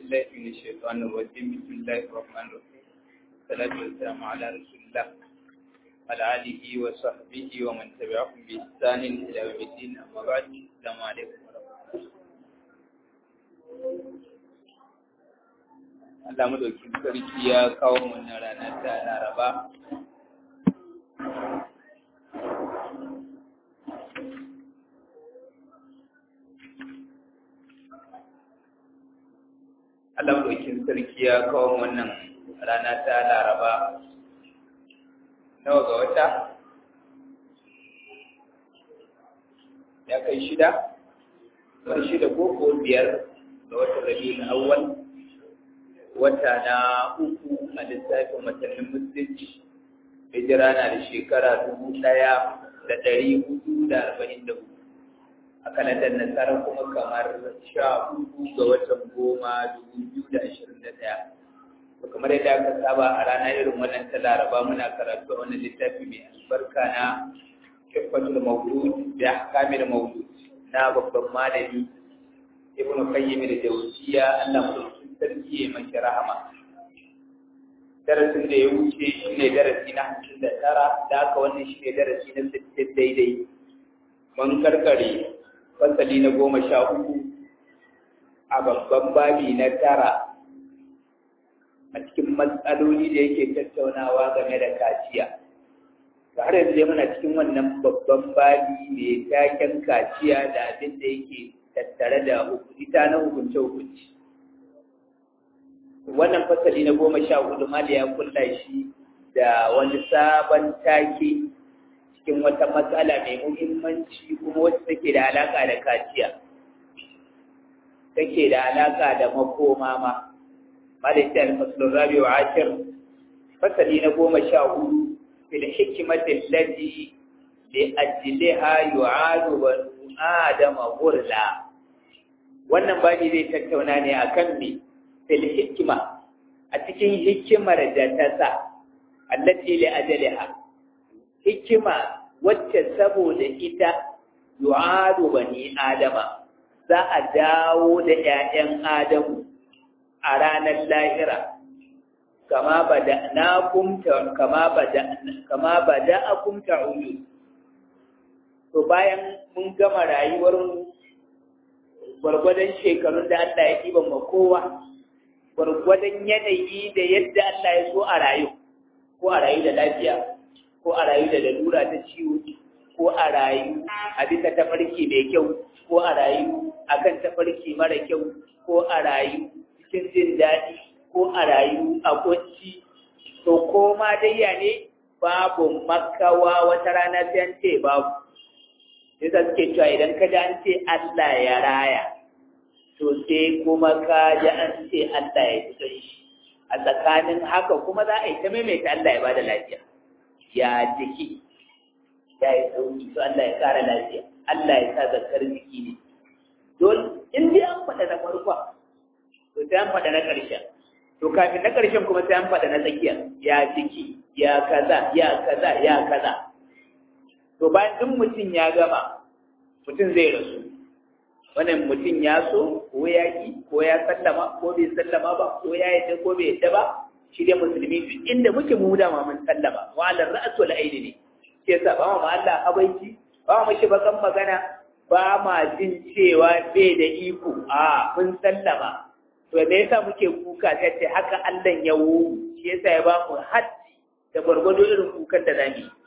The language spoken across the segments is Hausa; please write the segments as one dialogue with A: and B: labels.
A: بالله من الشيطان الرجيم بسم الله الرحمن الرحيم الصلاة والسلام على رسول الله وعلى آله وصحبه ومن تبعهم بإحسان إلى يوم الدين أما بعد السلام عليكم ورحمة الله Allah madaukin sarki ya kawo wannan rana ta Laraba Allah madaukin sarki ya kawo wannan rana ta Laraba nawa ga wata ya kai shida wani shida ko ko biyar ga watan Rabiul Awwal wata na uku a lissafin watannin musulunci hijira na da shekara dubu ɗaya da ɗari hudu da arba'in da hudu a kalandar nasara kuma kamar sha hudu ga watan goma dubu biyu da ashirin da ɗaya to kamar yadda aka saba a rana irin wannan ta laraba muna karatu a wannan littafi mai albarka na kifatul mawlud da ahkamil mawlud na babban malami ibnu qayyim da jawziya Allah mu sarki ya mashi rahama darasin da ya wuce shi ne darasi na hamsin da tara da aka wannan shi ne darasi na sittin daidai mun karkare fasali na goma sha uku a babban babi na tara a cikin matsaloli da yake tattaunawa game da kaciya har yanzu dai muna cikin wannan babban babi mai taken kaciya da abin da yake tattare da ita na hukunce-hukunci wannan fasali na goma sha hudu mali ya kulla shi da wani sabon take cikin wata matsala mai muhimmanci kuma wacce take da alaka da kaciya take da alaka da makoma ma mali ta alfasalun rabi wa ashir fasali na goma sha hudu fil hikimatin lati li ajliha yu'adu banu adama gurla wannan babi zai tattauna ne akan me fil hikima a cikin hikimar da ta sa allati li ajaliha hikima wacce saboda ita yu'adu bani adama za a dawo da ƴaƴan adamu a ranar lahira kama bada na kumta kama bada kama bada akumta uyu to bayan mun gama rayuwar mu gwargwadon shekarun da Allah ya ɗiban ma kowa gwargwadon yanayi da yadda Allah ya so a rayu ko a rayu da lafiya ko a rayu da lalura ta ciwo ko a rayu a bisa tafarki mai kyau ko a rayu akan tafarki mara kyau ko a rayu cikin jin daɗi ko a rayu a kunci to ko ma dai ya ne babu makawa wata rana sai an ce babu yasa suke cewa idan ka ji an ce Allah ya raya to sai kuma ka ji an ce Allah ya ji shi a tsakanin haka kuma za a yi ta maimaita Allah ya bada lafiya ya jiki ya yi sauki to Allah ya kara lafiya Allah ya sa zakar jiki ne don in dai an faɗa na farko to sai an faɗa na ƙarshen to kafin na ƙarshen kuma sai an faɗa na tsakiya ya jiki ya kaza ya kaza ya kaza to bayan duk mutum ya gama mutum zai rasu wannan mutum ya so ko ya ki ko ya sallama ko bai sallama ba ko ya yadda ko bai yadda ba shi dai musulmi duk inda muke mu da ma mun sallama wa ala ra'su wal aini ne ke sa ba ma Allah abaiki ba mu shi bakan magana ba ma jin cewa bai da iko a mun sallama to me yasa muke kuka sai ce haka Allah ya wu shi yasa ya ba mu haddi da gwargwado irin kukan da zamu yi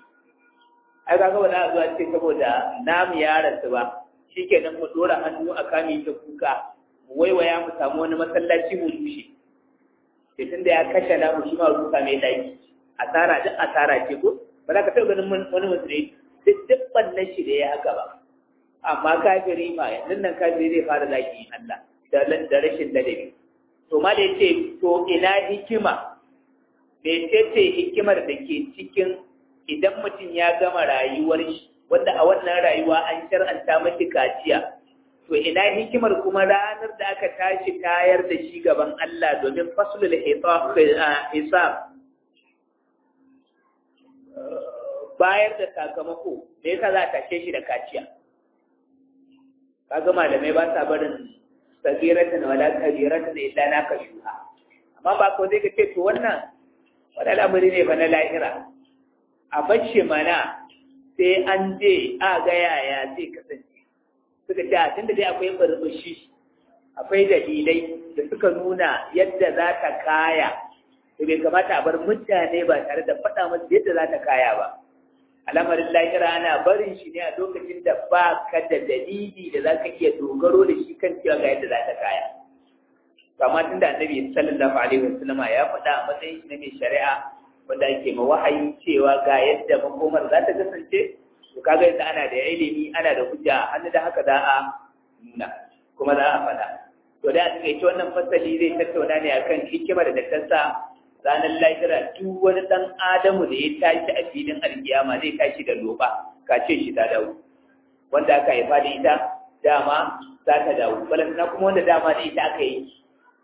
A: ai kaga ba za a zuwa ce saboda namu ya rasu ba shikenan mu dora hannu a kame ta kuka mu waiwaya mu samu wani masallaci mu rushe sai tunda ya kashe namu shi ma rusa mai daki asara duk asara ce ko ba za ka taɓa ganin wani musulmi duk duk bannan shi da ya haka ba amma kafiri ma yanzu nan kafiri zai fara zaki Allah da rashin ladabi to ma da yace to ina hikima me ce hikimar da ke cikin idan mutum ya gama rayuwar shi wanda a wannan rayuwa an shar'anta mashi kaciya to ina hikimar kuma ranar da aka tashi tayar da shi gaban Allah domin faslul hisab bayar da sakamako me yasa za a tashe shi da kaciya kaga malamai ba sa barin sagiratan wala kabiratan illa naka shuha amma ba ko zai ka ce to wannan wani al'amari ne ba na lahira a bacce mana sai an je a ga yaya zai kasance suka ce a tunda dai akwai barbashi akwai dalilai da suka nuna yadda za ta kaya to bai kamata a bar mutane ba tare da faɗa masu yadda za ta kaya ba al'amarin lahira ana barin shi ne a lokacin da ba ka da dalili da za ka iya dogaro da shi kan cewa ga yadda za ta kaya kama tun da annabi sallallahu alaihi wasallam ya faɗa a matsayin shi na mai shari'a wanda ake ma wahayi cewa ga yadda makomar za ta kasance to kaga yadda ana da ilimi ana da hujja hannu da haka za a nuna kuma za a faɗa to da a takaice wannan fasali zai tattauna ne akan hikimar da ta sa ranar lahira duk wani ɗan adamu da ya tashi a filin alkiyama zai tashi da loba kace shi ta dawo wanda aka haifa da ita dama za ta dawo balantana kuma wanda dama da ita aka yi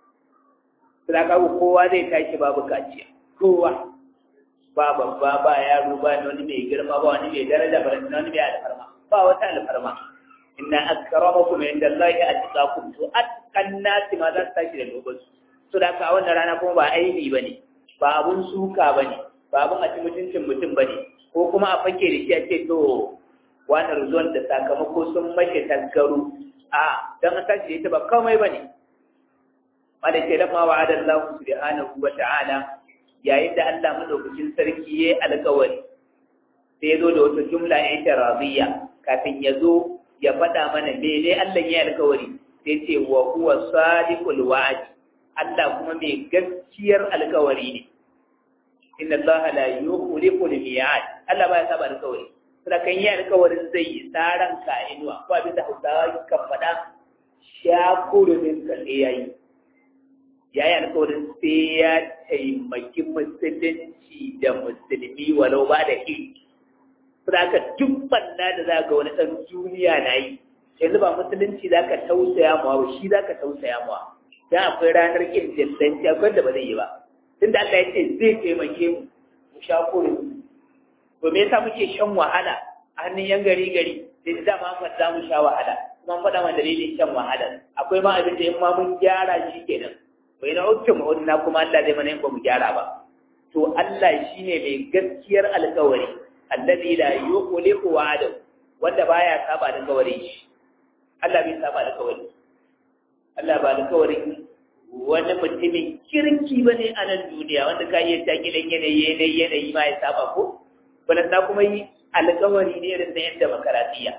A: suna kawo kowa zai tashi babu kaciya kowa ba babba ba yaro ba wani mai girma ba wani mai daraja ba wani mai alfarma ba wata alfarma inna akramakum inda Allah ya atqakum to atqan nasi ma za su tashi da lobansu so da ka wannan rana kuma ba aibi bane ba abun suka ba ne ba abun a ci mutuncin mutum ba ne ko kuma a fake da shi a ce to wani rizon da sakamako sun mace tasgaru a don an tashi ita ba komai ba ne wanda ke lamma wa adan lahu subhanahu wa ta'ala yayin da Allah madaukakin sarki yayi alƙawari sai ya zo da wata jumla ita radiyya kafin ya zo ya faɗa mana mene Allah ya alƙawari sai ce wa huwa sadiqul wa'd Allah kuma mai gaskiyar alkawari ne. Inna Allah la yukhliqu al-mi'ad. Allah baya saba alkawari. Sai kan yi alkawarin zai yi tsaran ka inuwa ko abin da Hausawa kan faɗa shakurumin ka sai yayi. Yayi alkawarin sai ya taimaki musulunci da musulmi walau ba da shi. Sai ka duk banna da za ga wani ɗan duniya na yi. Yanzu ba musulunci za ka tausaya mawa shi za ka tausaya mawa. dan akwai ranar kin dillanci akwai da ba zai yi ba tunda Allah ya ce zai taimake mu mu sha kore to me yasa muke shan wahala a hannun yan gari gari sai da ma fa za mu sha wahala kuma an faɗa mana dalilin shan wahala akwai ma abin da in ma mun gyara shi kenan bai na ukku mu na kuma Allah zai mana in ba mu gyara ba to Allah shine mai gaskiyar alƙawari alladhi la yukhliqu wa'adahu wanda baya saba da alƙawarin shi Allah bai saba da alƙawari Allah ba alkawarin wani mutumin kirki ba ne a nan duniya wanda ka iya takilan yanayi yanayi yanayi ma ya saba ko balanta kuma yi alkawari ne irin na yadda makaratiya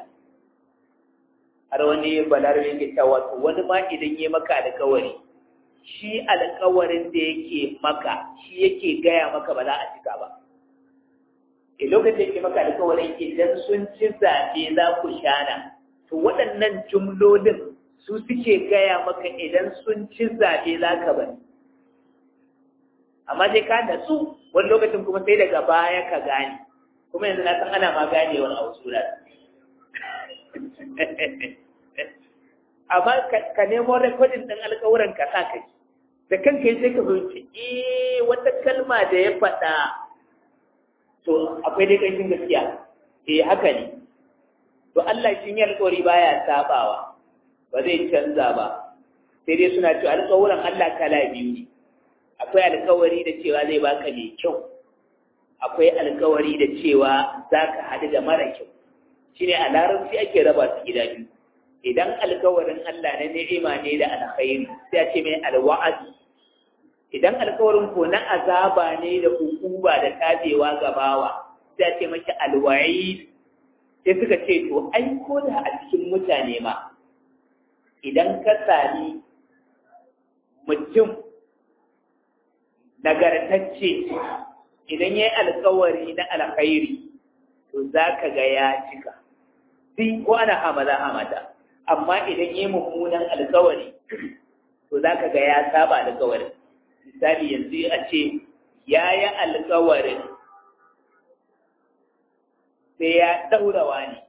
A: har wani balarabe ke cewa to wani ma idan ya maka alkawari shi alkawarin da yake maka shi yake gaya maka ba za a cika ba e lokacin da yake maka alkawarin idan sun ci zaɓe za ku shana to waɗannan jumlolin su suke gaya maka idan sun ci zaɓe za ka bari. Amma sai ka natsu wani lokacin kuma sai daga baya ka gane, kuma yanzu na san ana ma gane wani abu sura. Amma ka nemo rekodin ɗin alkawuran ka sa kai, da kanka sai ka fahimci, eh wata kalma da ya faɗa, to akwai dai ƙanshin gaskiya, eh haka ne. To Allah shi ne alkawari baya sabawa. ba zai canza ba sai dai suna cewa alƙawuran Allah kala biyu ne akwai alƙawari da cewa zai baka mai kyau akwai alƙawari da cewa za ka haɗu da mara kyau shine a larabci ake raba su gida biyu idan alƙawarin Allah na ni'ima ne da alkhairi sai a ce mai alwa'ad idan alƙawarin ko na azaba ne da hukuma da tabewa gabawa sai a ce maki alwa'id sai suka ce to ai ko da a cikin mutane ma idan ka sami mutum nagartacce idan ya yi alkawari na alkhairi to za ka ga ya cika sai ko ana hamada hamada amma idan ya yi mummunan alkawari to za ka ga ya saba alkawarin misali yanzu a ce ya yi alkawarin sai ya ɗaurawa ne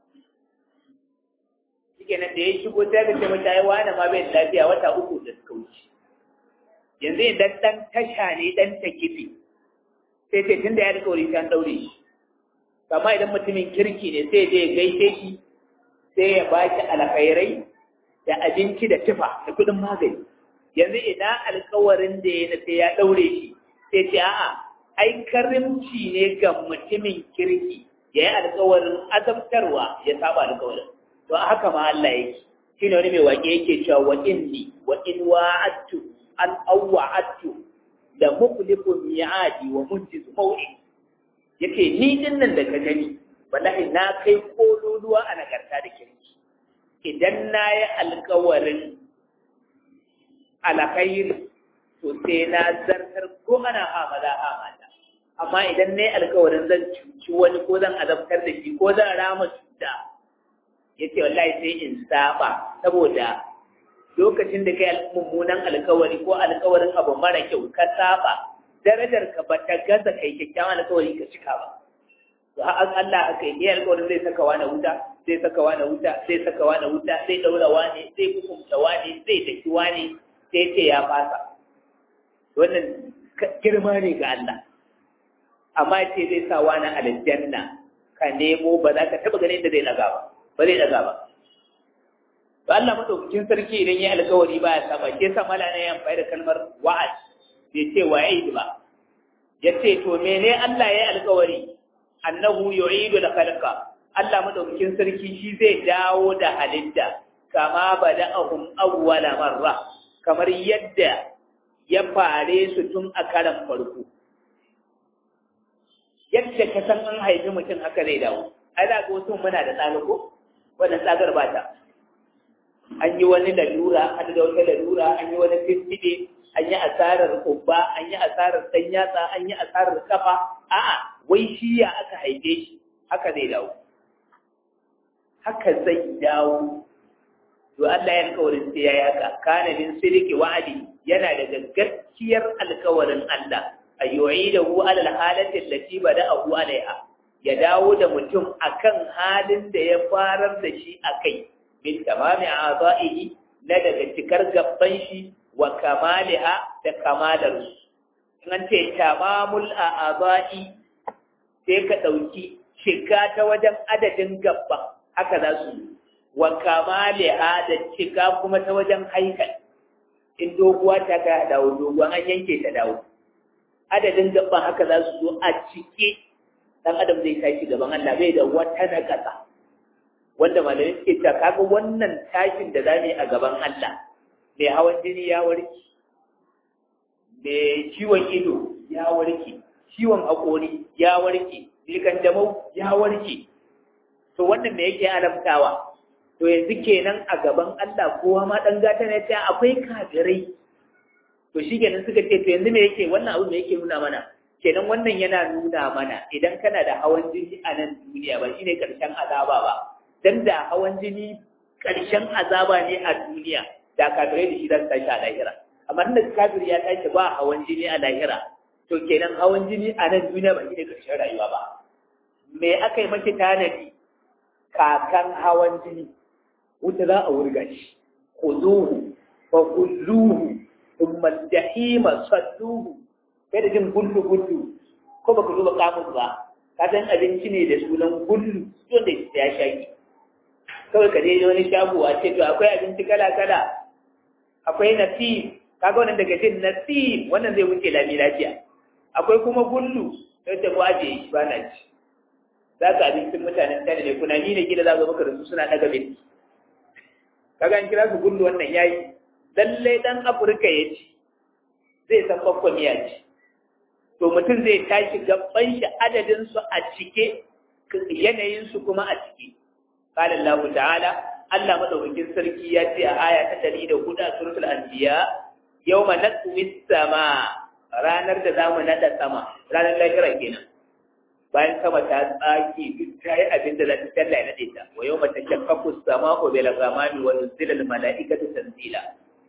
A: kenan da ya shigo sai ka ce mata ai wani ma bai lafiya wata uku da suka wuce yanzu idan dan tasha ne dan ta kifi sai ce tunda ya rika wuri an daure shi amma idan mutumin kirki ne sai je gaishe shi sai ya ba shi alkhairai da abinci da tufa da kuɗin magani yanzu ina alkawarin da ya sai ya ɗaure shi sai ce a'a ai karimci ne ga mutumin kirki ya yi alkawarin azabtarwa ya saba alkawarin to haka ma Allah yake shi ne wani mai waƙe yake cewa wa inni wa in wa'attu an awwa'attu da mukhlifu mi'adi wa munjizu maw'id yace ni din nan da ka gani wallahi na kai kololuwa a nagarta da kirki idan na yi alkawarin alkhairi to sai na zartar ko ana hamala hamala amma idan na yi alkawarin zan cuci wani ko zan azabtar da shi ko zan rama cuta ya ce wallahi sai in saba saboda lokacin da kai mummunan alkawari ko alkawarin abu mara kyau ka saba darajar ka ba ta gaza kai kyakkyawan alkawari ka cika ba to har Allah aka yi alkawarin zai saka wani wuta zai saka wani wuta zai saka wani wuta zai daura wani zai hukunta wani zai daki wani sai ce ya fasa wannan girma ne ga Allah amma ce zai sa wani aljanna ka nemo ba za ka taba ganin da zai daga ba ba zai daga ba to Allah madaukakin sarki idan ya alkawari ba ya saba ke sa mala ne ya amfani da kalmar wa'ad bai ce wa'id ba ya ce to mene Allah ya yi alkawari annahu yu'idu al-khalqa Allah madaukakin sarki shi zai dawo da halitta kama bada'ahum awwala marra kamar yadda ya fare su tun a karan farko yadda ka san an haifi mutum haka zai dawo ai da ga wasu muna da tsaga ko wannan tsagar ba ta an yi wani lalura an da wata lalura an yi wani fiskide an yi asarar kubba an yi asarar dan yatsa an yi asarar kafa a'a wai shi ya aka haife shi haka zai dawo haka zai dawo to Allah ya alƙawarin sai yayi haka kana min sirki wa'adi yana daga gaskiyar alƙawarin Allah ayyu'idahu ala alhalati allati bada'ahu alaiha ya dawo da mutum akan halin da ya farar da shi akai min tamami a'dha'ihi na daga cikar gabban shi wa kamaliha da kamalar su in an ce tamamul a'dha'i sai ka dauki shiga ta wajen adadin gabban haka za su wa kamaliha da cika kuma ta wajen haikal in doguwa ta ka dawo doguwa an yanke ta dawo adadin gaban haka za su zo a cike dan adam zai tashi gaban Allah bai da wata na kasa wanda malamai suke cewa kaga wannan tashin da zamu yi a gaban Allah mai hawan jini ya warke mai ciwon ido ya warke ciwon haƙori ya warke likan jamau ya warke to wannan me yake alamtawa to yanzu kenan a gaban Allah kowa ma dan gata ne ta akwai kafirai to shi kenan suka ce to yanzu me yake wannan abu me yake nuna mana kenan wannan yana nuna mana idan kana da hawan jini a nan duniya ba shine karshen azaba ba dan da hawan jini karshen azaba ne a duniya da kafirai da shi za su tashi a lahira amma tunda kafiri ya tashi ba hawan jini a lahira to kenan hawan jini a nan duniya ba shine karshen rayuwa ba me aka yi maki tanadi kakan hawan jini wuta za a wurga shi khuduhu fa kulluhu thumma al-jahima salluhu kai da jin gullu gullu ko baka duba kamus ba ka san abinci ne da sunan gullu wanda ya shaki kawai ka je wani shago a ce to akwai abinci kala kala akwai nasib kaga wannan daga jin nasib wannan zai wuce lami lafiya akwai kuma gullu sai ta ko aje shi ba na ci za ka abincin mutanen tare ne kuna ni ne gida za ka maka da su suna daga binti kaga an kira su gullu wannan yayi lallai dan afirka ya ci zai san bakwa miya ci to mutum zai tashi gaban shi adadin su a cike yanayin su kuma a cike qala Allah ta'ala Allah madaukakin sarki ya ce a aya ta 104 a suratul anbiya yawma natwi sama ranar da zamu nada sama ranar lahira kenan bayan sama ta tsaki duk ta yi abin da za ta talla ya nade ta wa yawma tashakkaku as-sama'u bil ghamami wa nuzila al mala'ikatu tanzila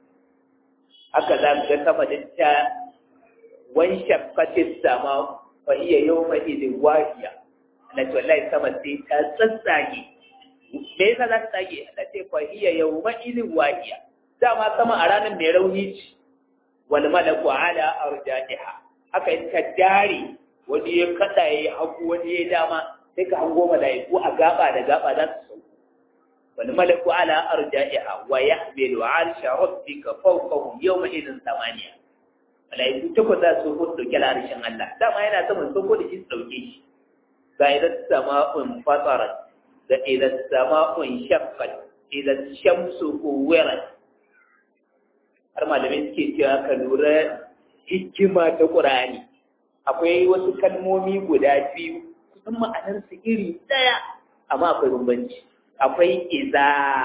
A: haka za ga sama da ta wan shakkatis sama fa iya yawma idin wahiya Allah ce wallahi sama sai ta tsatsage me yasa za ta tsage Allah ce fa iya yawma idin wahiya dama sama a ranar mai rauni ce wal malaku ala arja'iha haka in ka dare wani ya kada ya hagu wani ya dama sai ka hango malaiku a gaba da gaba za su sauko wal malaku ala arja'iha wa yahmilu 'arsha rabbika fawqahum yawma idhin thamaniya malaiku takwas za su hudu dauke harshen Allah dama yana saman soko da shi su dauke shi ga idan sama'un fatarat da idan sama'un shaqqat idan shamsu kuwirat har malamai suke cewa ka lura hikima ta Qur'ani akwai wasu kalmomi guda biyu kusan ma'anar su iri daya amma akwai bambanci akwai iza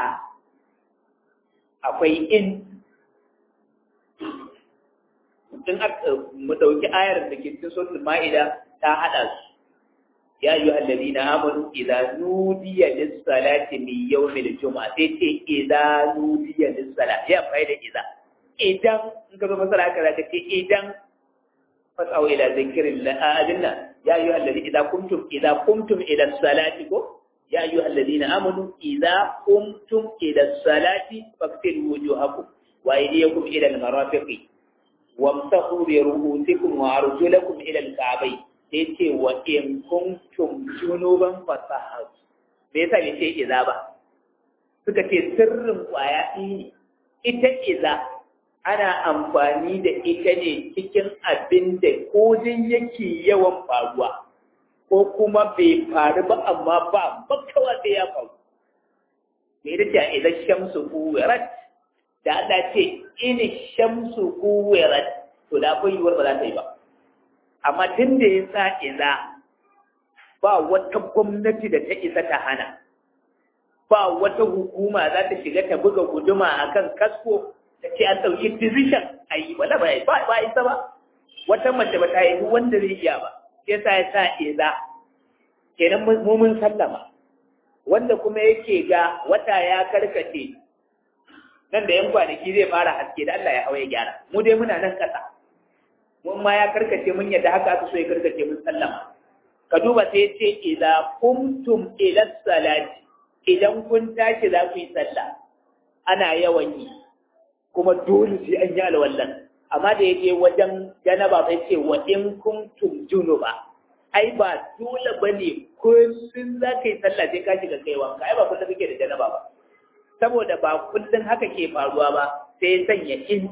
A: akwai in in mu dauki ayar da ke cikin suratul ma'ida ta hada su ya ayyuha alladhina amanu idza nudiya lis-salati min yawmil jumu'ah sai ce idza nudiya lis-salati ya faida idza idan in ka zo masara ka zaka ce idan fasau ila zikrillah adinna ya ayyuha alladhina idza kuntum idza kuntum ila salati ko ya ayyuha alladhina amanu idza kuntum ila salati faqtilu wujuhakum wa aydiyakum ila al-marafiqi wamsahu bi ru'usikum wa arjulakum ila al-ka'bayn sai ce wa in kuntum junuban fasahar me yasa bai ce iza ba suka ce sirrin kwaya ne ita iza ana amfani da ita ne cikin abin da kodin yake yawan faruwa ko kuma bai faru ba amma ba bakawa sai ya faru me da ce idan shamsu kuwirat da Allah ce in shamsu kuwirat to da akwai yiwuwar ba za ta yi ba amma tun da ya sa iza ba wata gwamnati da ta isa ta hana ba wata hukuma za ta shiga ta buga guduma a kan kasko ta ce an ɗauki decision a yi wala ba ba isa ba wata mace ba ta yi wanda zai iya ba sai sa ya sa iza kenan mu mun sallama wanda kuma yake ga wata ya karkace nan da yan kwanaki zai fara haske da Allah ya hawa ya gyara mu dai muna nan ƙasa mun ma ya karkace mun yadda haka aka so ya karkace mun sallama ka duba sai ya ce idza kumtum ila salati idan kun tashi za ku yi sallah ana yawan yi kuma dole sai an yi alwallan amma da yake wajen janaba sai ce wa in kuntum junuba ai ba dole bane kullun za ka yi sallah sai ka shiga kai wanka ai ba kullun kake da janaba ba saboda ba kullun haka ke faruwa ba sai ya sanya in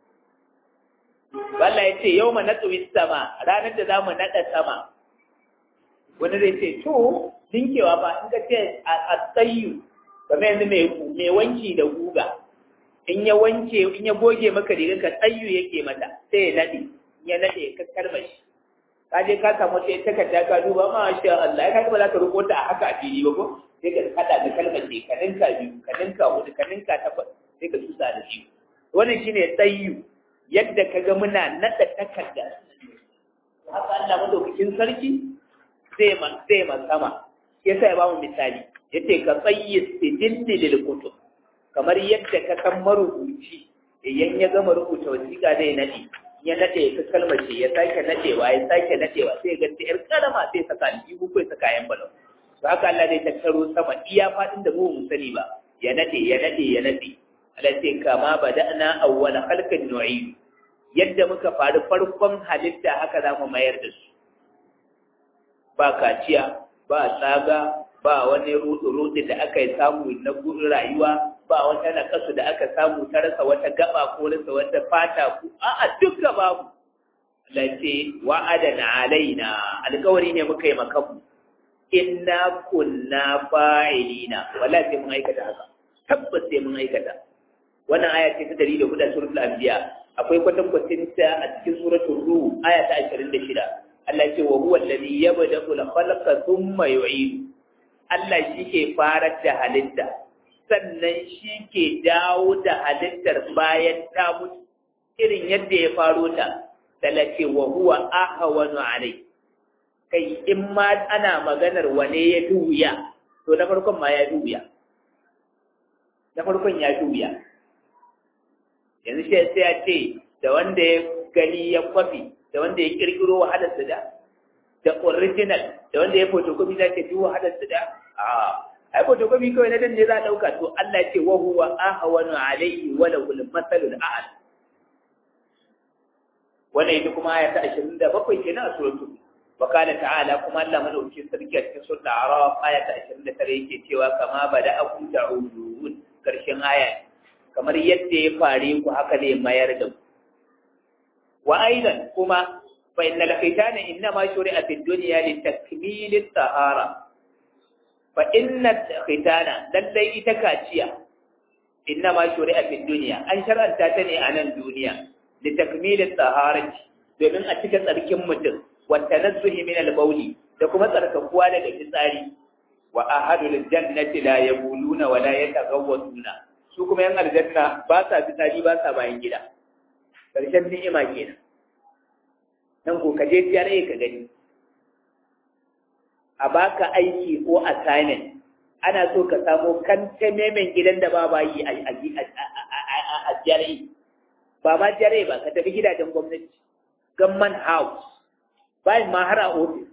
A: Allah ya ce yau ma natsuwi sama ranar da za mu naɗa sama wani zai ce to dinkewa ba in ka ce a tsayu kamar yanzu mai wanki da guga in ya wanke in ya goge maka riga ka tsayu yake mata sai ya naɗe ya naɗe ka karmashi ka je ka samu sai takarda ka duba ma sha Allah ya ka ba za ka rubuta a haka a fili ba ko sai ka kada da kalmar ce ka ninka biyu ka ninka hudu ka ninka takwas sai ka tusa da shi wannan shine tsayu yadda ka ga muna naɗa takarda haka Allah madaukakin sarki zai man zai man sama yasa ya bamu misali yace ka tsayyi sijilli lil kutub kamar yadda ka san marubuci idan ya gama rubuta wasiƙa zai nade ya nade ka kalmar ce ya sake nadewa ya sake nadewa sai ga yar karama sai saka aljihu ko saka yan balon to haka Allah zai tattaro sama iya fadin da mu mun sani ba ya nade ya nade ya nade Allah sai kama bada'na awwala khalqin nu'idu yadda muka faru farkon halitta haka za mu mayar da su ba kaciya ba tsaga ba wani rudu-rudu da aka yi samu na rayuwa ba wata nakasu da aka samu ta rasa wata gaba ko rasa wata fata ku a'a duka babu lace wa'adana alaina alkawari ne muka yi makamu inna kunna fa'ilina wala sai mun aikata haka tabbas sai mun aikata wannan aya ce ta 104 suratul anbiya akwai kwatankwacin ta a cikin suratul ruh aya ta 26 Allah ce wa huwa alladhi yabda'u al-khalqa thumma yu'idu Allah shi ke farar da halitta sannan shi ke dawo da halittar bayan ta mutu irin yadda ya faro ta talace wa huwa ahwanu alai kai in ma ana maganar wane ya duya to na farkon ma ya duya na farkon ya duya yanzu sai sai ya ce da wanda ya gani ya kwafi da wanda ya kirkiro wahalar su da da original da wanda ya photocopy za ta fi wahalar su da a ai photocopy kawai na dan ne za a dauka to Allah ya ce wa huwa ahwanu alayhi wa lahu al-masalul a'la wannan ita kuma aya ta 27 kenan a suratul wa qala ta'ala kuma Allah madauki sarki a cikin sura Araf aya ta 29 yake cewa kama bada akum ta'udun karshen aya kamar yadda ya fare ku haka ne mayar da ku wa aidan kuma fa innal khitana innama shuri'a fid dunya li takmil at-tahara fa inna khitana lallai ita kaciya innama shuri'a fid dunya an shar'anta ta ne a nan duniya li takmil at-taharati domin a cika tsarkin mutum wa tanazzuhi min al-bawli da kuma tsarkakuwa daga fitsari wa ahadul jannati la yaquluna wa la yataghawwatuna su kuma yan aljanna ba sa fitsari ba sa bayan gida karshen ni'ima kenan nan ko ka je TRA ka gani a baka aiki ko assignment ana so ka samo kanta memen gidan da ba bayi a a TRA ba ma TRA ba ka tafi gidajen gwamnati gamman house bayan ma har a ofis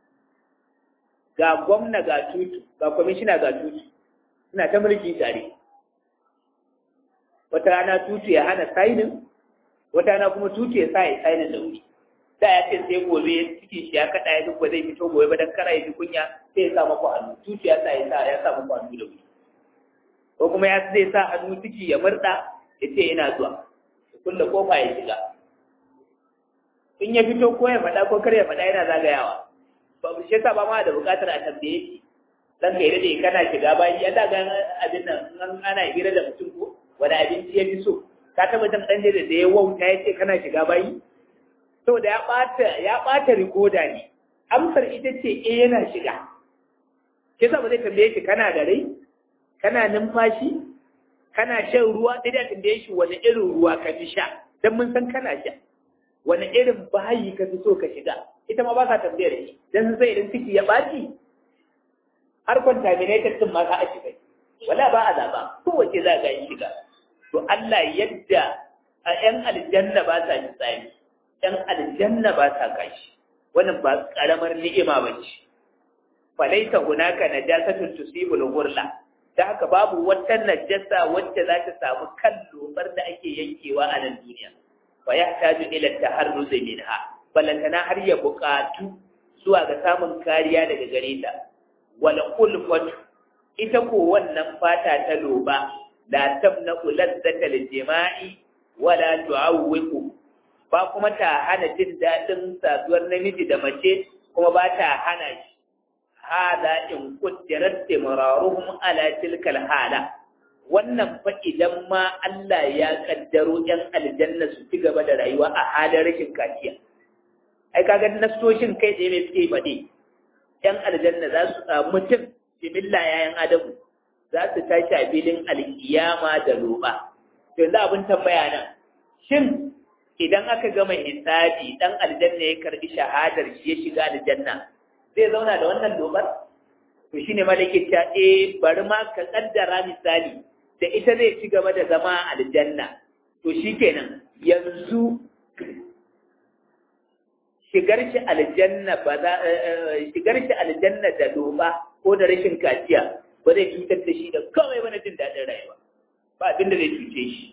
A: ga gwamna ga tutu ga kwamishina ga tutu suna ta mulki tare wata rana tutu ya hana sainin wata rana kuma tutu ya sa ya sainin da wuri da ya ce sai gobe cikin shi ya kada ya duk ba zai fito gobe ba dan kara ya ji kunya sai ya sa maku hannu tutu ya sa ya sa ya sa maku hannu da wuri ko kuma ya zai sa hannu ciki ya murda ya ce ina zuwa ya kulle kofa ya shiga in ya fito ko ya faɗa ko kar ya faɗa yana zagayawa ba shi yasa ba ma da buƙatar a tambaye shi dan kai da kana shiga bayi ya daga abin nan ana hira da mutum ko wani abinci ya fi so ka taba jin dan da ya wauta ya ce kana shiga bayi saboda ya ɓata ya ɓata rikoda ne amsar ita ce eh yana shiga ke sa ba zai tambaye shi kana da rai kana numfashi kana shan ruwa sai da tambaye shi wani irin ruwa ka fi sha dan mun san kana sha wani irin bayi ka fi so ka shiga ita ma ba sa tambayar shi dan sai idan ciki ya ɓaci har contaminated din ma ka a shiga wala ba a zaba kowace za ga shiga to Allah yadda a ‘yan aljanna ba sa tsari, ‘yan aljanna ba sa kashi, wannan ba ƙaramar ni'ima ba ce. Falaita hunaka na jasatun tusibul hurla, ta haka babu wata najasa wacce za ta samu kan lobar da ake yankewa a nan duniya. Wa ya taju ila taharruz minha, balantana har ya buƙatu zuwa ga samun kariya daga gare ta. Wal ulfatu ita ko wannan fata ta loba la tamna'u lazzata jima'i wala tu'awwiqu ba kuma ta hana jin dadin saduwar namiji da mace kuma ba ta hana shi hada in qaddarat timraruhum ala tilka hala wannan fa idan ma Allah ya kaddaro yan aljanna su ci gaba da rayuwa a halin rashin kaciya ai kaga nasoshin kai tsaye mai suke faɗi yan aljanna za su mutum jimilla yayan adamu za su tashi a filin alkiyama da roba. Yanzu abin tambaya nan, shin idan aka gama hisabi dan aljanna ya karbi shahadar shi ya shiga aljanna, zai zauna da wannan lobar? To shine malaki ta eh bari ma ka kaddara misali da ita zai ci gaba da zama a aljanna. To shikenan yanzu shigar shi aljanna ba za shigar shi aljanna da loba ko da rashin kaciya ba zai cutar da shi da kawai ba na jin daɗin rayuwa ba abin da zai cuce shi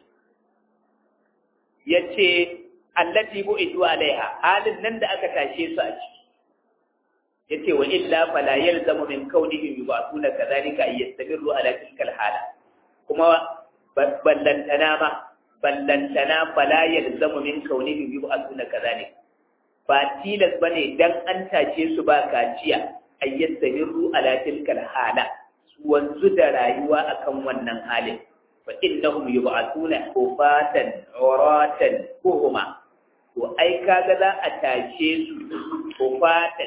A: ya ce allati bu itu alaiha halin nan da aka tashe su a ciki ya ce wa illa fala yalzamu min kaunihim yubasuna kadhalika ay yastamirru ala tilkal hala kuma ballantana ma ballantana fala yalzamu min kaunihim yubasuna kadhalika ba tilas bane dan an tashe su ba kaciya ay yastamirru ala tilkal hala wanzu da rayuwa akan wannan halin fa innahum yub'athuna hufatan uratan kuhuma to ai kaga za a tashe su hufatan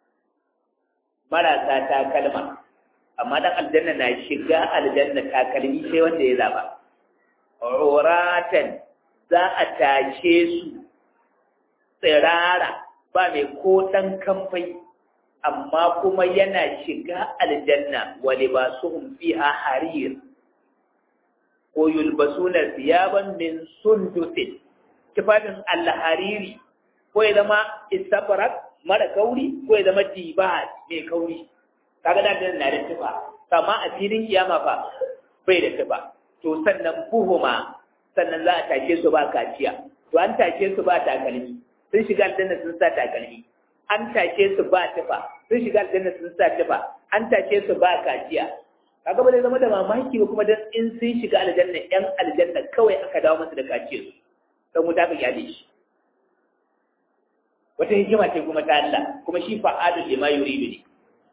A: marasa takalma amma dan aljanna na shiga aljanna takalmi sai wanda ya zaba uratan za a tashe su tsirara ba mai ko dan kamfai amma kuma yana shiga aljanna wa libasuhum fiha harir ko yulbasuna thiyaban min sundusin tufafin alhariri ko ya zama istabrak mara kauri ko ya zama dibat mai kauri kaga da na da tufa amma a filin kiyama fa bai da tufa to sannan buhuma sannan za a tashe su ba kaciya to an tashe su ba takalmi sun shiga aljanna sun sa takalmi an tashe su ba tufa sun shiga aljanna sun sa tufa an tashe su ba kaciya kaga ba zai zama da mamaki ba kuma dan in sun shiga aljanna yan aljanna kawai aka dawo masa da kaciyar su dan wuta ka kyale shi wata hikima ce kuma ta Allah kuma shi fa'adul lima yuridu ne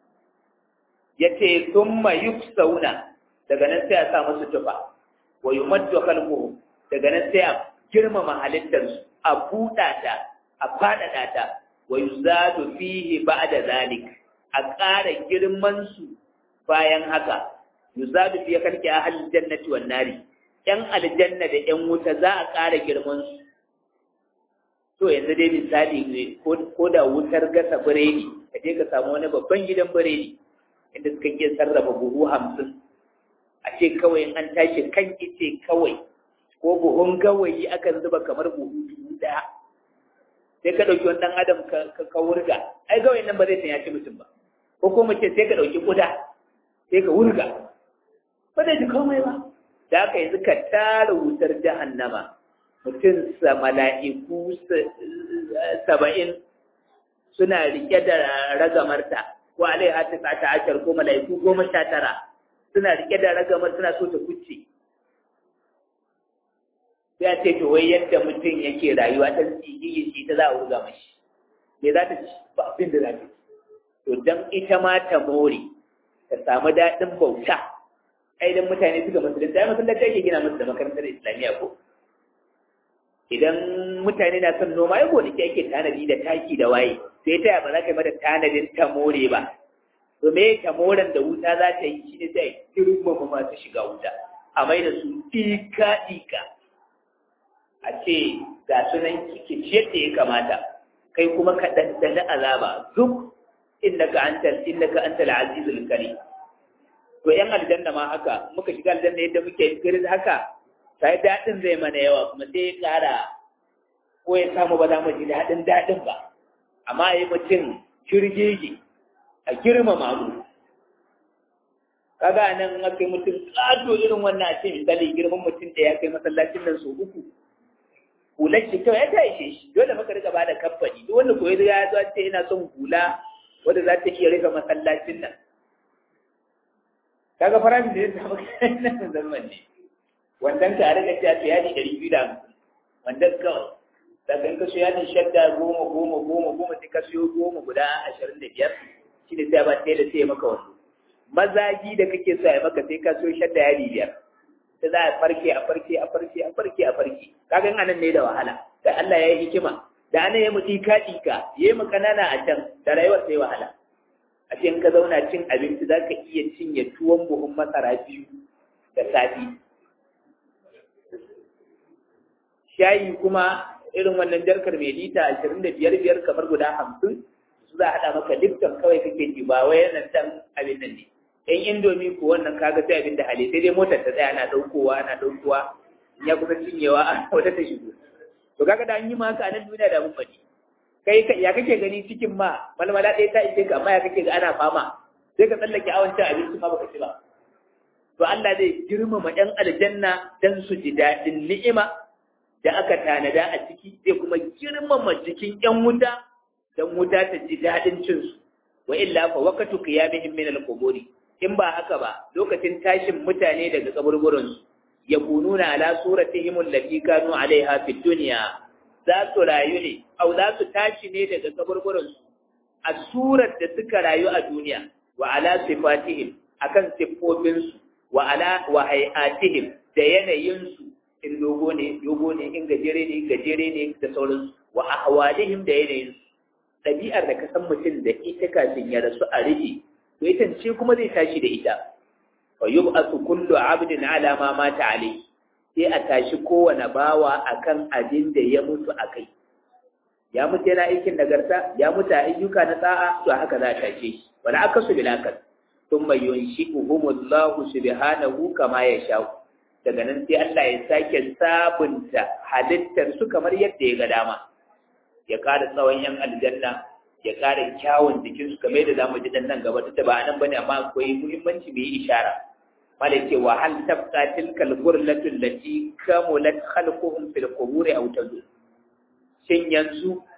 A: yace thumma yuksauna daga nan sai a sa musu tufa wa yumaddu khalquhu daga nan sai a girmama halittar su a buɗa ta a faɗaɗa ta wa yuzadu fihi ba'da zalik a ƙara girman su bayan haka yuzadu fi kalki ahli jannati wan nari yan aljanna da yan wuta za a ƙara girman su to yanzu dai misali ne ko da wutar gasa biredi ka je ka samu wani babban gidan biredi inda suka iya sarrafa buhu hamsin a ce kawai an tashi kan ice kawai ko buhun gawayi akan zuba kamar buhu dubu ɗaya sai ka ɗauki wani ɗan adam ka wurga ai gawayin nan ba zai sanya ci mutum ba ko kuma ce sai ka ɗauki ƙuda sai ka wurga ba zai ji komai ba da haka yanzu ka tara wutar jahannama mutum sa mala'iku saba'in suna rike da ragamarta ko alaiha ta ta ashar ko mala'iku goma sha tara suna rike da ragamar suna so ta kuce sai a ce to wai yadda mutum yake rayuwa ta tsigiyi shi ta za a wurga mashi me za ta ci ba abin da za ta ci to dan ita ma ta more ta samu daɗin bauta ai dan mutane suka musulunta ai masallaci ake gina musu da makarantar islamiyya ko idan mutane na son noma ya gonaki ake tanadi da taki da waye sai ta ba za ka yi mata tanadin ta more ba to me ta moren da wuta za ta yi shine sai girmama masu shiga wuta a mai da su ika ika a ce ga sunan ki ciyar da ya kamata kai kuma ka ɗanɗana azaba duk innaka antal innaka antal azizul karim to yan aljanna ma haka muka shiga aljanna yadda muke girin haka sai daɗin zai mana yawa kuma sai ya ƙara ko ya samu ba za mu ji daɗin daɗin ba amma yi mutum kirgege a girmama mu kaga nan aka yi mutum ƙato irin wannan a ce misali girman mutum da ya kai masallacin nan sau uku hular shi kyau ya ta ishe shi dole maka riga ba da kamfani duk wanda koyi ya zo ce ina son hula wanda za ta iya rufe masallacin nan kaga farashin da ya samu kayan zaman ne wandan ka riga ta ce yadi ɗari biyu da hamsin wandan kawai daga in ka so yadin shadda goma goma goma goma sai ka siyo goma guda ashirin da biyar shi ne sai ba ɗaya da sai maka wasu mazaji da kake so ya maka sai ka siyo shadda yadi biyar sai za a farke a farke a farke a farke a farke kaga anan ne da wahala da Allah ya yi hikima da ana yi mutu ka ɗika ya yi mu kanana a can da rayuwar sai wahala a ce in ka zauna cin abinci za ka iya cinye tuwon buhun masara biyu da safi shayi kuma irin wannan jarkar mai lita ashirin da biyar biyar kamar guda hamsin su za a haɗa maka lifton kawai kake ji ba wai nan dan abin nan ne yan indomi ko wannan kaga sai abin da hali sai dai motar ta tsaya ana ɗaukowa ana ɗaukowa ya kusa cinyewa a wata ta shigo to kaga da an yi maka a nan duniya da mun faɗi kai ya kake gani cikin ma malmala ɗaya ta ishe ka amma ya kake ga ana fama sai ka tsallake awancin abinci ma baka ci ba to Allah zai girmama ɗan aljanna dan su ji daɗin ni'ima da aka tanada a ciki zai kuma girmama jikin ƴan wuta dan wuta ta ji daɗin cin su wa illa fa waqtu qiyamihim min al-quburi in ba haka ba lokacin tashin mutane daga kaburburan su yakununa ala suratihim allati kanu alaiha fid dunya za su rayu ne au za su tashi ne daga kaburburan su a surar da suka rayu a duniya wa ala sifatihim akan siffofin su wa ala wa hayatihim da yanayin su in dogo ne dogo ne in gajere ne gajere ne da sauransu wa ahwalihim da yanayin su ɗabi'ar da ka san mutum da ita kafin ya rasu a rufe to ita ce kuma zai tashi da ita wa yub'athu kullu 'abdin 'ala ma mata alayhi sai a tashi kowane bawa akan abin da ya mutu akai ya mutu yana aikin nagarta ya mutu a ayyuka na sa'a to haka za a tashe shi wala akasu bil akal thumma yunshi'uhumullahu subhanahu kama yasha daga nan sai Allah ya sake sabunta halittar su kamar yadda ya ga dama ya ƙara tsawon yan aljanna ya ƙara kyawun jikinsu kamar yadda zamu ji dan nan gaba ta ba nan bane amma akwai muhimmanci mai ishara malai ce wa hal tabqa tilka al-ghurlatu allati kamulat khalquhum fil qubur aw tazul shin yanzu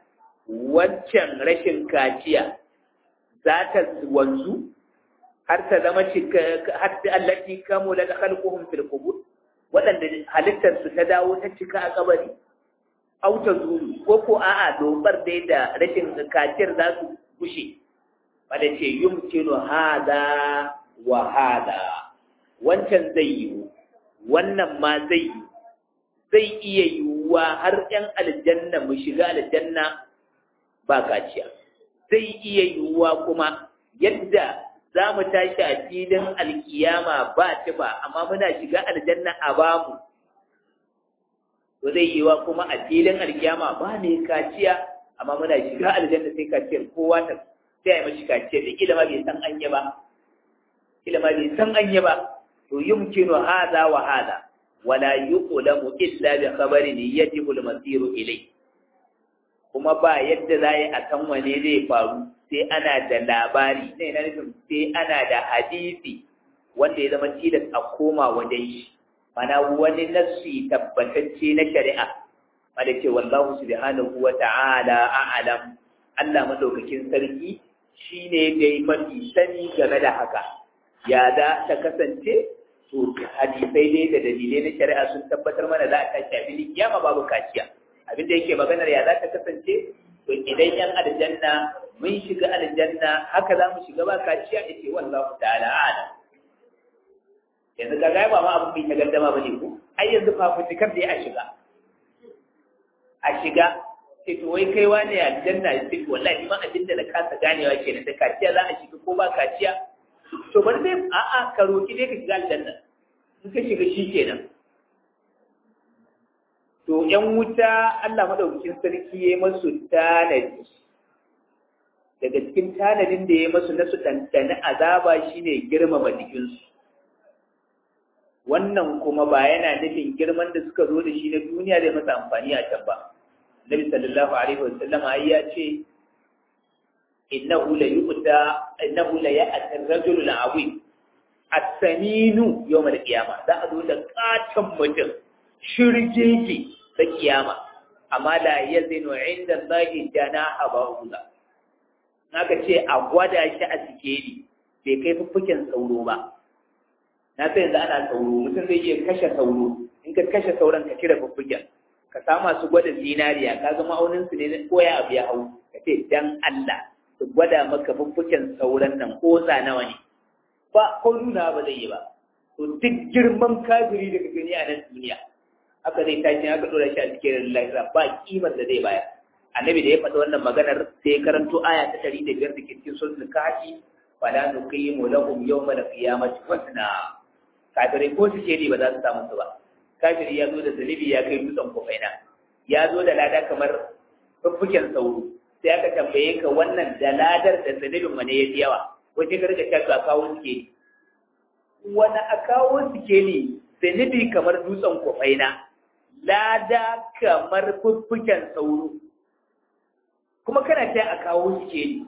A: wancan rashin kaciya za ta wanzu har ta zama cika har ta allati kamula da khalquhum fil qubur waɗanda halittar su ta dawo ta cika a kabari au ta zuru ko ko a'a dobar dai da rashin kaciyar za su gushe wanda ce yumkinu hada wa hada wancan zai yiwu wannan ma zai yi zai iya yiwuwa har ‘yan aljanna mu shiga aljanna ba kaciya zai iya yiwuwa kuma yadda za mu tashi a filin alkiyama ba ta ba amma muna shiga aljanna a bamu to zai yiwuwa kuma a filin alkiyama ba ne kaciya amma muna shiga aljanna sai kaciyar kowa ta sai a yi mashi kaciyar da ilima bai san anya ba ilima bai san anya ba to yumkinu hadha wa hadha wala yuqlamu illa bi khabarin yajibu al-masiru ilay kuma ba yadda za a san wane zai faru sai ana da labari sai na nufin sai ana da hadisi wanda ya zama tilas a koma wajen shi mana wani nassi tabbatacce na shari'a wanda ce wallahu subhanahu wa ta'ala a'lam Allah madaukakin sarki shine dai mafi sani game da haka ya za ta kasance to hadisai dai da dalilai na shari'a sun tabbatar mana za a tashi a filin kiyama babu kaciya abin da yake maganar ya za ta kasance to idan yan aljanna mun shiga aljanna haka za mu shiga ba kaciya yace wallahu ta'ala a'lam yanzu ka ga ba ma abin bai ta gardama bane ko ai yanzu fafutukar da ya a shiga a shiga sai to wai kai wani aljanna sai wallahi ma abin da na kasa ganewa kenan da kaciya za a shiga ko ba kaciya to bari dai a'a ka roki dai ka shiga aljanna in ka shiga shi kenan to yan wuta Allah madaukakin sarki ya masu tanadi daga cikin tanadin da ya masu na su ɗanɗani azaba shine girmama jikinsu wannan kuma ba yana nufin girman da suka zo da shi na duniya zai masa amfani a can ba Nabi sallallahu alaihi wasallam ai ya ce innahu la yu'ta innahu la ya'ti ar-rajul al-'azim as-saminu yawm al-qiyamah za a zo da katon mutum shirjeji ta kiyama amma la yazinu inda Allahi janaha ba'udha naka ce a gwada shi a sikeli bai kai fuffuken sauro ba na sai yanzu ana sauro mutum zai iya kashe sauro in ka kashe sauran ka cire fuffuken ka samu masu gwada zinariya ka ga ma'aunin su ne ko ya abu ya hau ka ce dan Allah su gwada maka fuffuken sauran nan ko nawa ne ba ko nuna ba zai yi ba to duk girman kafiri da ka gani a nan duniya haka zai tashi haka dora shi a cikin lahira ba kimar da zai bayar annabi da ya faɗi wannan maganar sai ya karanto aya ta ɗari da biyar da ke cikin suratul kahfi fala nuqimu lahum yawma al-qiyamati wazna kafirai ko su ce ba za su samu su ba kafiri ya zo da zalibi ya kai dutsen kofaina ya zo da lada kamar fuffuken sauro sai aka tambaye ka wannan da ladar da zalibin wane ya fi yawa wace ka rika shafi a kawo suke wani a kawo suke ne zalibi kamar dutsen kofaina lada kamar fuffuken sauro kuma kana ta a kawo suke ne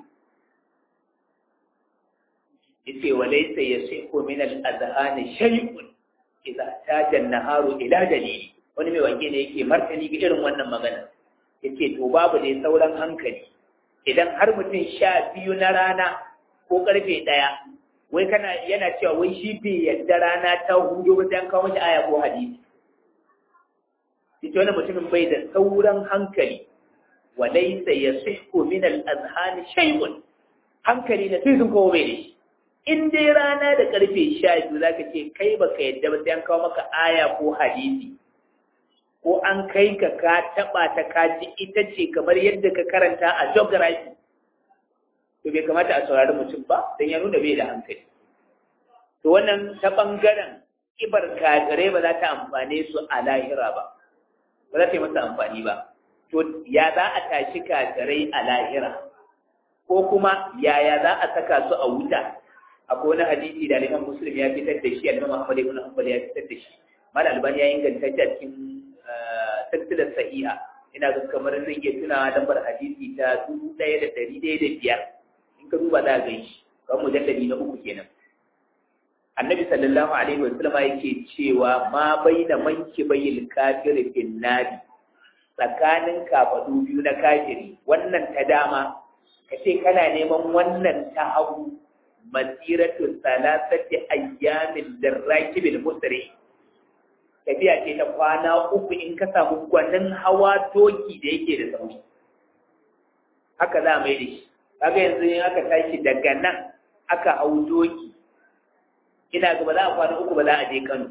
A: yace walaysa yasihu min al-adhan shay'un idza taja an-naharu ila dalili wani mai wanke ne yake martani ga irin wannan magana yace to babu dai sauran hankali idan har mutum sha biyu na rana ko karfe ɗaya wai kana yana cewa wai shi bai yadda rana ta hudu ba sai an kawo mashi aya ko hadisi ita wani mutumin bai da sauran hankali walaysa yasihu min al-azhan shay'un hankali na sai sun kawo bai da shi in dai rana da karfe sha biyu za ka ce kai baka yadda ba sai an kawo maka aya ko hadisi ko an kai ka ka taɓa ta kaji ita ce kamar yadda ka karanta a geography to bai kamata a saurari mutum ba don ya nuna bai da hankali to wannan ta ɓangaren kibar kafirai ba za ta amfane su a lahira ba ba za ta yi masa amfani ba to ya za a tashi kafirai a lahira ko kuma yaya za a saka su a wuta akwai wani hadisi da Imam Muslim ya fitar da shi Imam Ahmad ibn Hanbal ya fitar da shi Mal Albani ya inganta shi a cikin silsilar sahiha ina ga kamar zai iya tuna lambar hadisi ta dubu ɗaya da ɗari ɗaya da biyar in ka duba za ka shi kan mujallali na uku kenan annabi sallallahu alaihi wa sallama yake cewa ma baina manki bayil kafir fin nari tsakanin kafadu biyu na kafiri wannan ta dama ka ce kana neman wannan ta hagu masiratu salasati ayyamin lirrakibil musri tafiya ce ta kwana uku in ka samu gwanin hawa doki da yake da sauri haka za mai da shi kaga yanzu in aka tashi daga nan aka hau doki ina ga ba za a kwana uku ba za a je Kano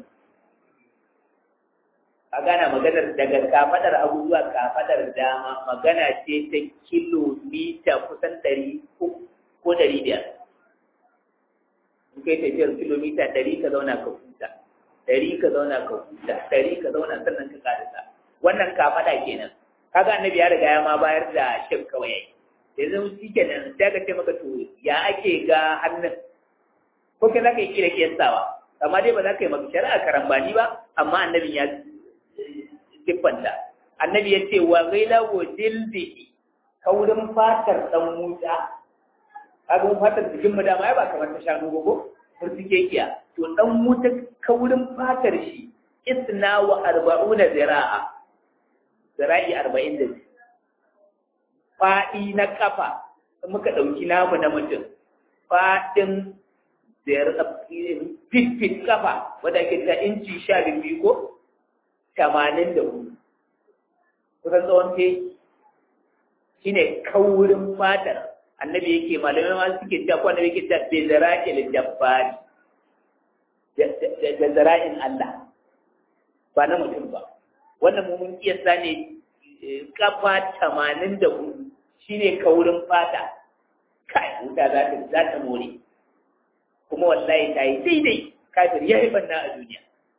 A: a gana maganar daga kafadar abu zuwa kafadar dama magana ce ta kilomita kusan ɗari ko ɗari biyar in kai tafiyar kilomita ɗari ka zauna ka huta ɗari ka zauna ka huta ɗari ka zauna sannan ka ƙarasa wannan kafada kenan kaga annabi ya riga ya ma bayar da shif kawai yanzu shi kenan sai ka ce maka to ya ake ga hannun ko kai za ka yi kira kiyastawa amma dai ba za ka yi maka shari'a karambani ba amma annabin ya siffanta annabi ya ce wa gaila wa jildihi kaurin fatar dan wuta kaga mun fatar jikin mu dama ai ba kamar ta shanu ba ko furtike kiya to dan wuta kaurin fatar shi isna wa arba'una zira'a zira'i arba'in da faɗi na kafa muka ɗauki namu na mutum faɗin fit-fit kafa wadda ake ta inci sha biyu ko tamanin da hudu kusan tsawon te shi ne kaurin fatar annabi yake malamai ma suke ta ko annabi yake ta bai zara'il jabbari da zara'in Allah ba na mutum ba wannan mun kiyasta ne kafa tamanin da hudu shi ne kaurin fata kai wuta za ta za ta more kuma wallahi ta yi daidai kafir ya yi banna a duniya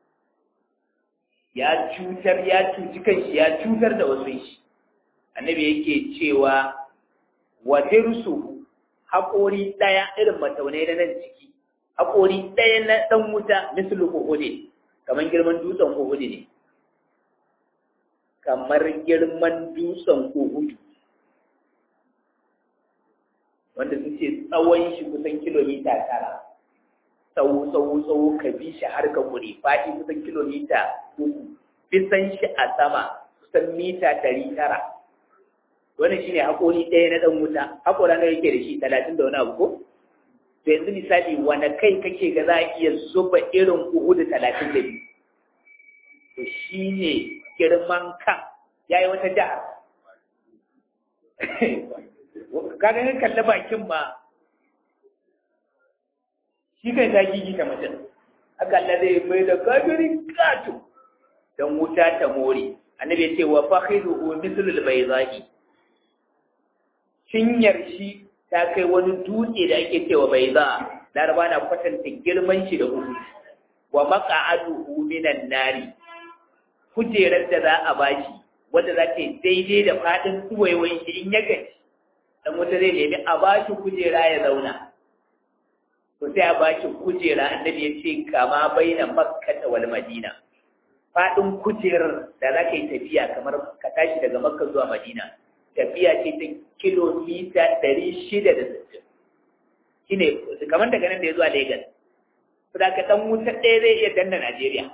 A: ya cutar ya cuci kanshi ya cutar da wasu shi annabi yake cewa wa dirsu haƙori ɗaya irin mataunai na nan ciki haƙori ɗaya na ɗan wuta mislu uhudi kamar girman dutsen uhudi ne kamar girman dutsen uhudu wanda sun ce tsawon shi kusan kilomita tara tsawo tsawo tsawo ka bi shi har ka kure faɗi kusan kilomita uku bisan shi a sama kusan mita ɗari tara wannan shine haƙori ɗaya na ɗan wuta haƙora na yake da shi talatin da wani abu ko to yanzu misali wani kai kake ga za a iya zuba irin uku da talatin da biyu to shine girman kan ya yi wata jihar kaga kan kalli bakin ma shi kai ta gigi ta mutum haka Allah zai mai da kafirin kato don wuta ta more annabi ya ce wa fakhiruhu mithlul baydahi cinyar shi ta kai wani dutse da ake cewa bayda laraba na kwatanta girman shi da uku wa maq'aduhu minan nari kujerar da za a bashi wanda za ta yi daidai da faɗin suwaiwai shi in ya gaci dan wata zai nemi a bashi kujera ya zauna to sai a bashi kujera annabi ya ce kama baina makka wal madina faɗin kujerar da za ka yi tafiya kamar ka tashi daga makka zuwa madina tafiya ce ta kilomita ɗari shida da sittin shi ne kamar daga nan da ya zuwa Legas. Su da ka ɗan wuta ɗaya zai iya danna Najeriya.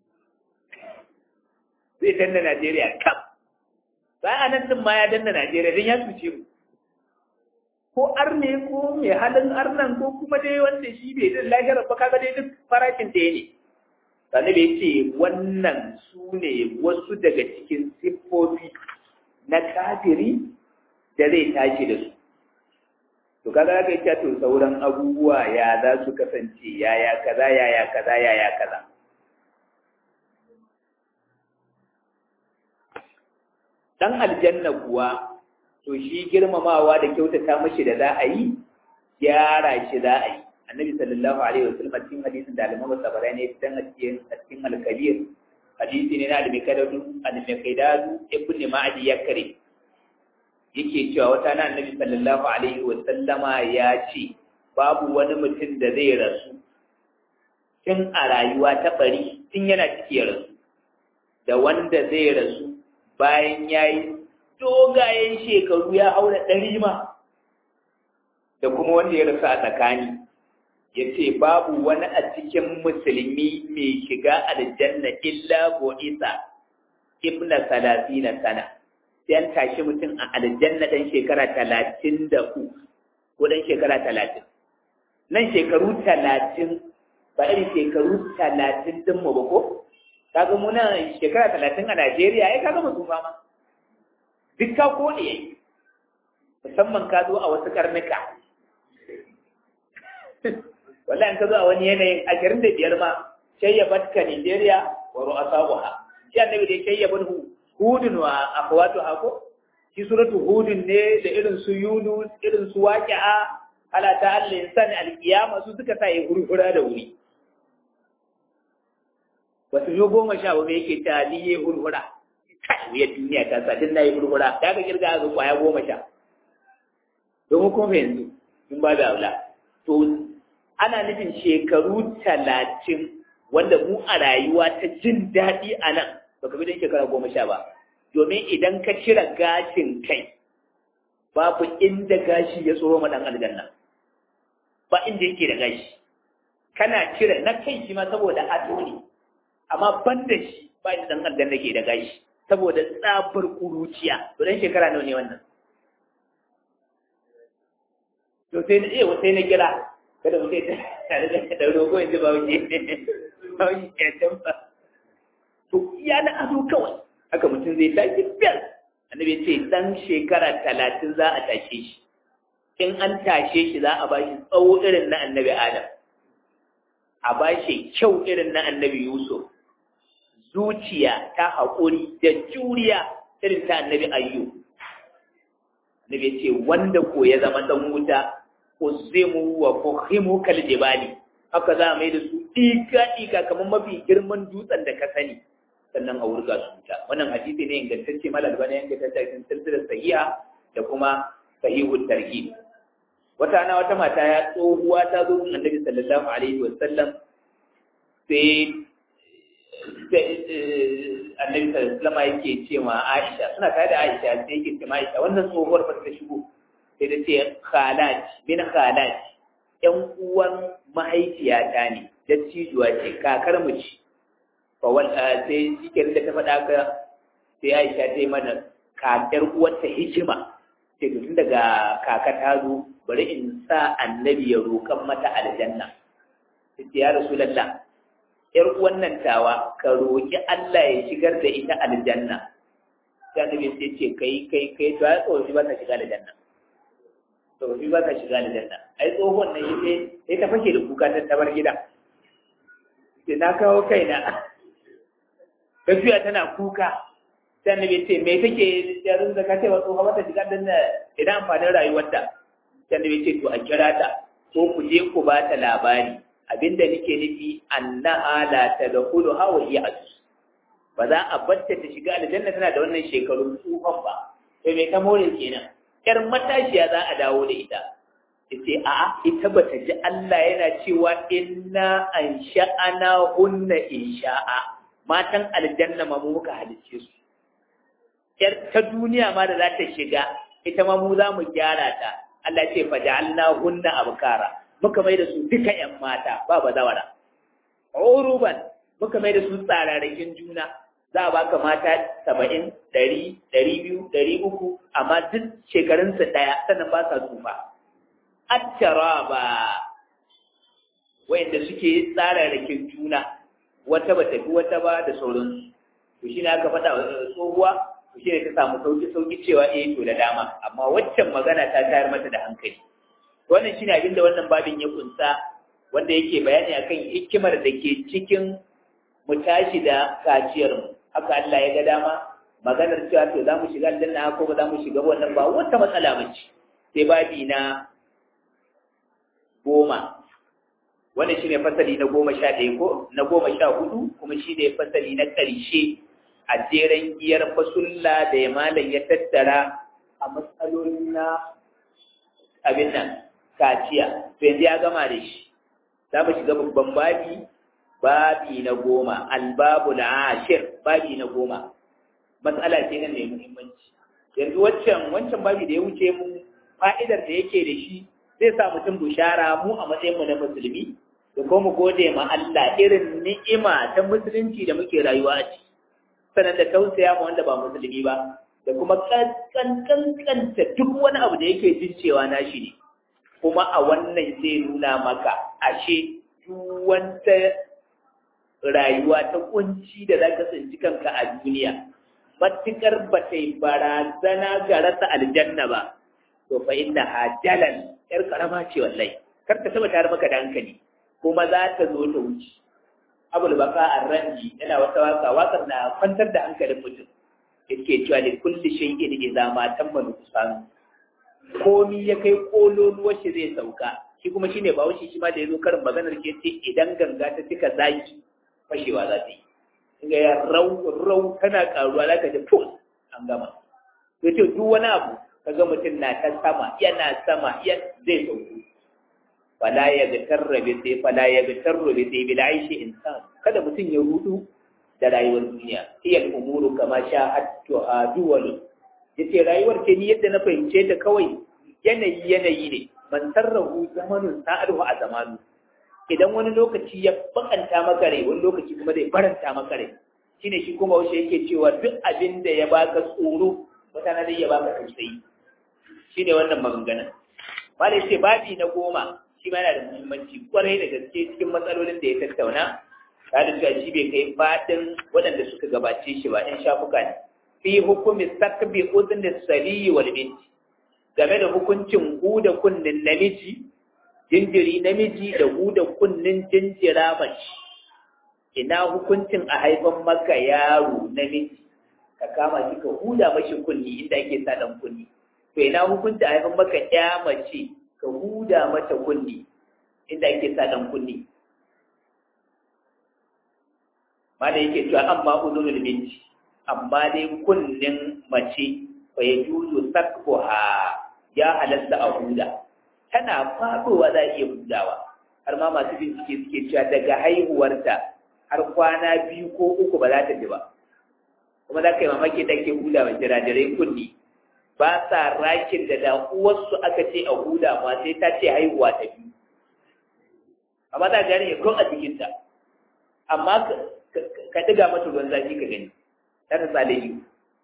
A: Zai danna Najeriya kam. Ba a nan ɗin ma ya danna Najeriya don ya cuce mu. Ko arne ko mai halin arnan ko kuma dai wanda shi bai zai lahirar ba kaga dai duk farashin ɗaya ne. Sani bai ce wannan su ne wasu daga cikin siffofi na kafiri da zai tashi da su. To kaga ga ita to sauran abubuwa ya za su kasance yaya kaza yaya kaza yaya kaza. Dan aljanna kuwa to shi girmamawa da kyautata mashi da za a yi gyara shi za a yi. Annabi sallallahu alaihi wasallam cikin hadisin da Al-Imam Tabarani ya fitan a cikin cikin Al-Kabir hadisi ne na al-Mikdadu al-Mikdadu ibn Ma'di Yakri yake cewa wata na Annabi sallallahu alaihi wasallama ya ce babu wani mutum da zai rasu tun a rayuwa ta bari tun yana ciki ya rasu da wanda zai rasu bayan yayi dogayen shekaru ya haura ɗari ma da kuma wanda ya rasu a tsakani ya ce babu wani a cikin musulmi mai shiga aljanna illa isa ibna na sana sai an tashi mutum a aljanna dan shekara talatin da uku ko dan shekara talatin nan shekaru talatin ba irin shekaru talatin din mu ba ko kaga mu nan shekara talatin a Najeriya ai kaga mutum ba ma duk ka kode yayi musamman ka zo a wasu karnuka wallahi ka zo a wani yanayin ashirin da biyar ma shayyabat ka Nigeria wa ru'asabuha shi annabi da shayyaban hudun wa akhwatuha ko shi suratu hudun ne da irin su yunus irin su waqi'a ala ta al-insan al-qiyama su suka sa yi hurhura da wuri wasu yo goma sha ba yake ta liye hurhura kai wuyar duniya ta sa din nayi hurhura da ka kirga ga kwaya goma sha domin kuma yanzu in ba da aula to ana nufin shekaru talatin wanda mu a rayuwa ta jin daɗi a nan baka bi don shekara goma sha ba domin idan ka cire gashin kai babu inda gashi ya tsoro ma ɗan aljanna ba inda yake da gashi kana cire na kai shi ma saboda ado ne amma ban da shi ba inda ɗan aljanna ke da gashi saboda tsabar kuruciya to dan shekara nawa ne wannan to sai na iya sai na kira kada mu sai tare da da rogo yanzu ba wuce ba wuce ya tamba to ya na ado kawai haka mutum zai tashi biyar annabi ce dan shekara talatin za a tashe shi in an tashe shi za a bashi tsawo irin na annabi adam a bashi kyau irin na annabi yusuf zuciya ta haƙuri da juriya irin ta annabi ayyu annabi ce wanda ko ya zama dan wuta uzimu wa fuhimu kal jibali haka za a mai da su ɗika ɗika kamar mafi girman dutsen da ka sani sannan a wurga su wuta wannan hadisi ne ingantacce malal bane yanke ta cikin silsilar sahiha da kuma sahihul tarhib wata ana wata mata ya tsohuwa ta zo gun annabi sallallahu alaihi wa sallam sai annabi sallallahu alaihi wa yake ce ma Aisha suna tare da Aisha sai yake ce ma Aisha wannan tsohuwar ba ta shigo sai ta ce khalat min khalat ƴan uwan mahaifiyata ne dattijuwa ce kakar mu ce sai shikin da ta faɗa ka sai Aisha ta yi mana kakar uwarta hikima sai tun daga kaka ta zo bari in sa annabi ya roƙan mata aljanna sai ya rasulullah yar wannan tawa ka roƙi Allah ya shigar da ita aljanna sai annabi sai ce kai kai kai to ai tsofi ba ta shiga aljanna tsofi ba ta shiga aljanna ai tsohon nan sai sai ta fake da kuka ta tabar gida sai na kawo kaina gafiya tana kuka sai annabi ce me take yarin da ka ce wa tsofa mata shiga dan idan amfanin rayuwarta sai annabi ce to a kira ta ko ku je ku ba ta labari abinda nake nufi annaha la tadkhulu ha wa hiya asus ba za a batta ta shiga aljanna tana da wannan shekarun tsufan ba sai me ta more kenan yar matashiya za a dawo da ita yace a'a ita bata ji Allah yana cewa inna ansha'ana hunna insha'a matan aljanna ma mu muka halicce su yar ta duniya ma da za ta shiga ita ma mu za mu gyara ta Allah ce fa ja'alna hunna abkara muka mai da su duka yan mata ba bazawara uruban muka mai da su tsararrakin juna za a baka mata saba'in ɗari ɗari biyu ɗari uku amma duk shekarunsu ɗaya sannan ba sa tsufa attara ba wayanda suke tsararrakin juna wata ba tafi wata ba da sauransu to shi ne aka faɗa wa tsohuwa to shi ne ta samu sauki sauki cewa eh to da dama amma waccan magana ta tayar mata da hankali wannan shine abin da wannan babin ya kunsa wanda yake bayani akan hikimar da ke cikin mu tashi da kaciyar mu haka Allah ya ga dama maganar cewa to za mu shiga aljanna ko ba za mu shiga wannan ba wata matsala bace sai babi na goma wannan shine fasali na goma sha ɗaya ko na goma sha hudu kuma shine fasali na ƙarshe a jeren giyar fasulla da ya malam ya tattara a matsalolin na abin nan kaciya to yanzu ya gama da shi za mu shiga babban babi babi na goma albabul ashir babi na goma matsala ce nan mai muhimmanci yanzu waccan wancan babi da ya wuce mu fa'idar da yake da shi zai sa mutum bushara mu a matsayin mu na musulmi da kuma mu gode ma Allah irin ni'ima ta musulunci da muke rayuwa a ciki sanan da tausaya ma wanda ba musulmi ba da da kuma kankanta duk wani abu da yake jin cewa nashi ne kuma a wannan zai nuna maka ashe duk wata rayuwa ta kunci da za ka tsinci kanka a duniya matukar ba ta yi barazana ga rasa aljanna ba to fa inna hajalan yar karama ce wallahi kar ta saba tare maka da hankali kuma za ta zo ta wuce abul baka arranji yana wata waka wakar na kwantar da hankalin mutum yake cewa da kulli shay'in idza ma tamma nuqsan komi ya kai kololuwar shi zai sauka shi kuma shine ba wuce shi ma da yazo karin maganar ke ce idan ganga ta cika zaki fashewa za ta yi ga ya rau rau tana karuwa za ka ji pus an gama ya ce duk wani abu kaga mutum na ta sama yana sama ya zai sauko fala ya ga tarrabe sai fala ya ga tarrabe sai bil aishi insan kada mutum ya rudu da rayuwar duniya hiya umuru kama sha'attu duwal yace rayuwar ce ni yadda na fahimce ta kawai yanayi yanayi ne man sarrahu zamanun sa'aduhu a zamanu idan wani lokaci ya bakanta maka rai wani lokaci kuma zai faranta maka rai shine shi kuma wace yake cewa duk abin da ya baka tsoro wata na zai ya baka tausayi shine wannan maganganun malai ce babi na goma shi ma yana da muhimmanci kwarai da gaske cikin matsalolin da ya tattauna ta da cewa shi bai kai fadin waɗanda suka gabace shi ba in shafuka ne fi hukumi sakbi udin saliyi wal binti game da hukuncin huda kunnin namiji jinjiri namiji da huda kunnin jinjira mace ina hukuncin a haifan maka yaro namiji ka kama shi ka huda mashi kunni inda ake sa dan kunni to ina hukuncin a haifan maka ya mace ka huda mata kunni inda ake sa dan kunni ma da yake cewa amma uzunul binti amma dai kunnin mace fa yajuzu sakbuha ya halatta a huda tana faɗowa za a iya hudawa har ma masu bincike suke cewa daga haihuwarta har kwana biyu ko uku ba za ta ji ba kuma za ka yi mamaki da ke huda wa jirajirai kunni ba sa rakin da da uwarsu aka ce a huda ma sai ta ce haihuwa ta biyu amma za gane ya kun a jikinta amma ka ɗiga mata ruwan zafi ka gani ta ta tsale yi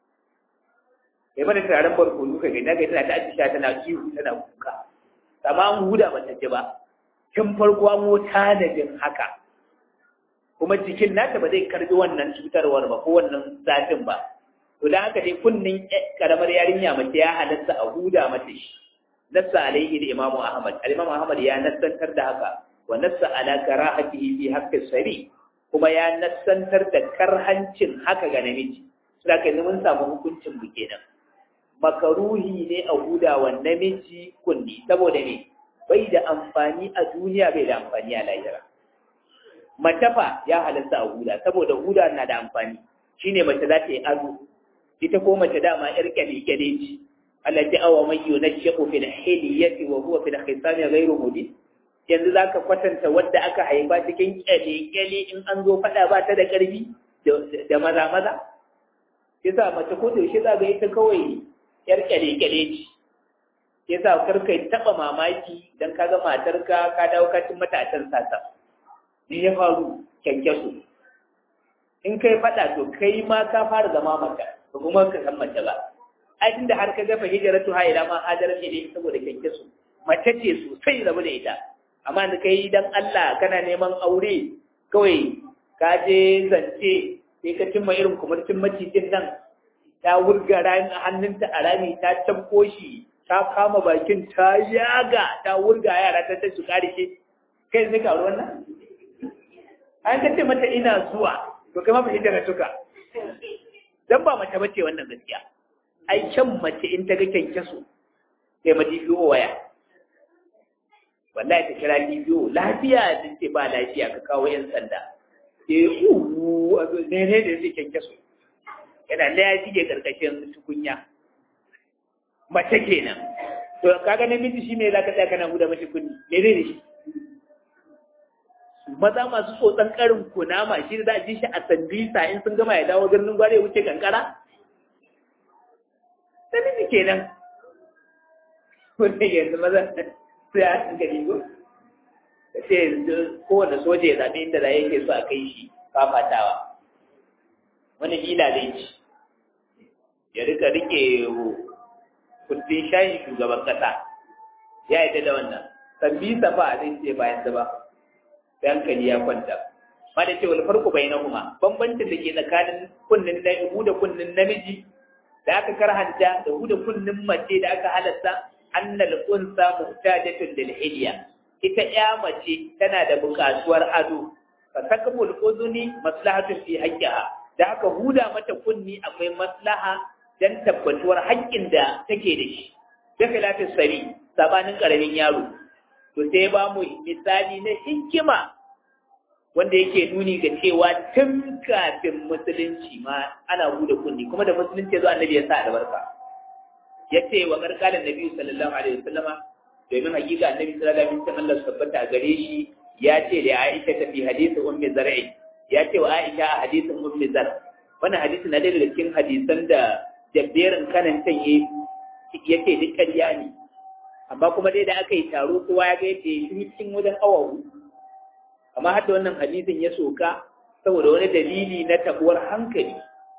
A: kai mana turaren barkono ka gani na ga tana ta ajiya tana ihu tana kuka amma an huda mata ce ba tun farko an wuta da jin haka kuma jikin nata ba zai karbi wannan cutarwar ba ko wannan zafin ba to dan haka dai kunnin karamar yarinya mace ya halatta a huda mata shi nassa alaihi da imamu ahmad al-imam ahmad ya nassantar da haka wa nassa ala karahatihi fi haqqi sari kuma ya nassantar da karhancin haka ga namiji sai ka mun samu hukuncin mu kenan makaruhi ne a huda wa namiji kunni saboda ne bai da amfani a duniya bai da amfani a lahira matafa ya halatta a huda saboda huda na da amfani shine mace za ta yi ado ita ko mace dama yar kyale-kyale ce allati awa man yunashqu fil hilyati wa huwa fil khisami ghayru mubin yanzu zaka kwatanta wadda aka haifa cikin kyale-kyale in an zo fada ba ta da karfi da maza maza yasa mace ko da yaushe za ga ita kawai yar kyale-kyale ce yasa kar kai taba mamaki dan kaga matarka ka dawo ka cin mata a can sasa ne ya faru kyankyaso in kai faɗa to kai ma ka fara zama mata ba kuma ka san mace ba ai tunda har ka gafa hijratu ha ila ma hajaran ne saboda kyankyaso mace ce sosai rabu da ita amma da kai dan Allah kana neman aure kawai ka je zance sai ka cimma irin kumurcin macijin nan ta wurga hannunta a rami ta tabko shi ta kama bakin ta yaga ta wurga yara ta ta su karshe kai sai ka wannan an kace mata ina zuwa to kai ma fa hijira tuka dan ba mace bace wannan gaskiya ai kyan mace in ta ga kyankyaso sai ma biyo waya wallahi ta kira biyo lafiya din ce ba lafiya ka kawo yan sanda eh uwu ne ne da yake kyankyaso yana da ya shige karkashin tukunya mace kenan to kaga namiji shi me zaka tsaya kana guda mashi kunni me zai da shi maza masu tsotsan karin kunama shi da za a ji shi a sandisa in sun gama ya dawo birnin gware wuce kankara? Ta nufi kenan. Wanda yanzu maza sai a cikin gari ko? Ka ce kowane soja ya zaɓi inda da yake so a kai shi fafatawa. Wani gila zai ci. ya rika rike kundin shayin shugaban kasa ya yi da wannan sabbi safa zai ce bayan da ba sai hankali ya kwanta ma da ce wal farko bai na kuma bambancin da ke tsakanin kunnin na da kunnin namiji da aka karhanta da huda kunnin mace da aka halatta annal unsa muhtajatun lil hilya ita ya mace tana da buƙatuwar ado fa takmul udhuni maslahatun fi haqqiha da aka huda mata kunni akwai maslaha dan tabbatuwar haƙƙin da take da shi da khilafin sari sabanin karamin yaro to sai ba mu misali na hikima wanda yake nuni ga cewa tun kafin musulunci ma ana huda kunni kuma da musulunci ya zo annabi ya sa albarka ya ce wa karkalin nabi sallallahu alaihi wasallama domin hakika annabi sallallahu alaihi wasallam Allah tabbata gare shi ya ce da Aisha ta fi hadisi ummi zar'i ya ce wa Aisha a hadisin ummi zar wannan hadisi na daga cikin hadisan da jabberin kanan can yi yake duk ƙarya ne amma kuma dai da aka yi taro kowa ya ga yadda ya shi cikin wajen awa amma har da wannan hadisin ya soka saboda wani dalili na tabuwar hankali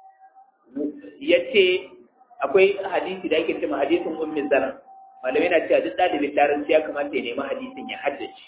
A: ya ce akwai hadisi da ake cewa hadisin ummi zar malamai na cewa duk ɗalibin larabci ya kamata ya nemi hadisin ya haddace